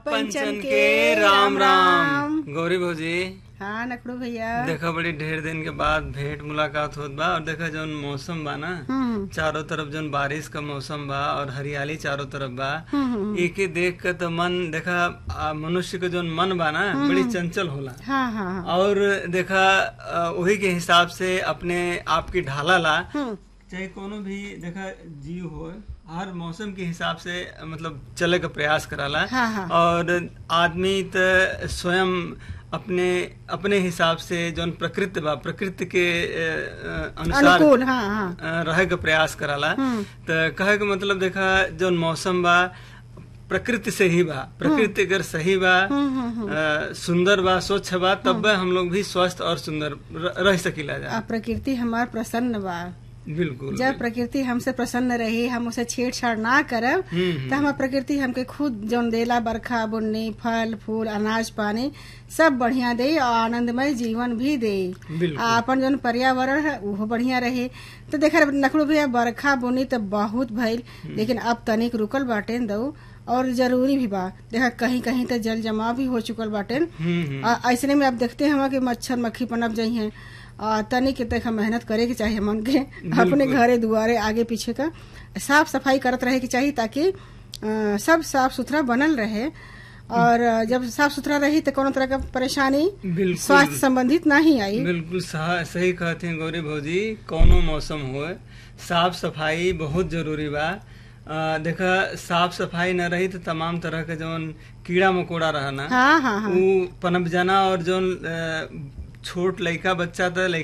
पंचन के राम राम गौरी भौजी हाँ नकड़ू भैया देखा बड़ी ढेर दिन के बाद भेंट मुलाकात होत बा और देखा जौन मौसम बा ना हम्म चारों तरफ जौन बारिश का मौसम बा और हरियाली चारों तरफ बा हम्म, एके देख के तो मन देखा आ, मनुष्य के जौन मन बा ना बड़ी चंचल होला हाँ हाँ हाँ और देखा आ, वही के हिसाब से अपने आप की ढाला ला हम्म, चाहे कोनो भी देखा जीव हो हर मौसम के हिसाब से मतलब चले का प्रयास कराला हाँ, हाँ। और आदमी त स्वयं अपने अपने हिसाब से जौन प्रकृति बा प्रकृति के अ, अ, अनुसार अनुकूल हाँ हाँ अ, रहे का प्रयास कराला हम्म। त कहे के मतलब देखा जौन मौसम बा प्रकृति से ही बा प्रकृति अगर सही बा हम्म, हम्म, अ, सुंदर बा स्वच्छ बा तब हम लोग भी स्वस्थ और सुंदर र- रह सकीला जा आ, प्रकृति हमार प्रसन्न बा बिल्कुल जब प्रकृति हमसे प्रसन्न रही हम उसे छेड़छाड़ ना करब हम्म, तो हमार प्रकृति हमके खुद जौन देला बरखा बुन्नी फल फूल अनाज पानी सब बढ़िया दे और आनंदमय जीवन भी दे बिल्कुल आ अपन जौन पर्यावरण है वो बढ़िया रहे तो देखा नकड़ू भैया बरखा बुनी तो बहुत भइल लेकिन अब तनिक रुकल बाटे दऊ और जरूरी भी बा देखा कहीं कहीं तो जल जमाव भी हो चुकल बाटे हम्म, हम्म। आ, ऐसने में अब देखते हैं कि मच्छर मक्खी पनप जाइ हैं आ, तनिक के तक मेहनत करे के चाहिए मन के अपने घरे दुआरे आगे पीछे का साफ सफाई करत रहे के चाहिए ताकि आ, सब साफ सुथरा बनल रहे और आ, जब साफ सुथरा रही तो कोनो तरह का परेशानी बिल्कुल स्वास्थ्य संबंधित नहीं आई बिल्कुल सहा- सही कहते हैं गौरी भौजी कौनो मौसम हो साफ सफाई बहुत जरूरी बा अ, देखा साफ सफाई न रही तो तमाम तरह के जौन कीड़ा मकोड़ा रहना हाँ हाँ हाँ उ पनप जाना और जौन अ, छोट लइका बच्चा तो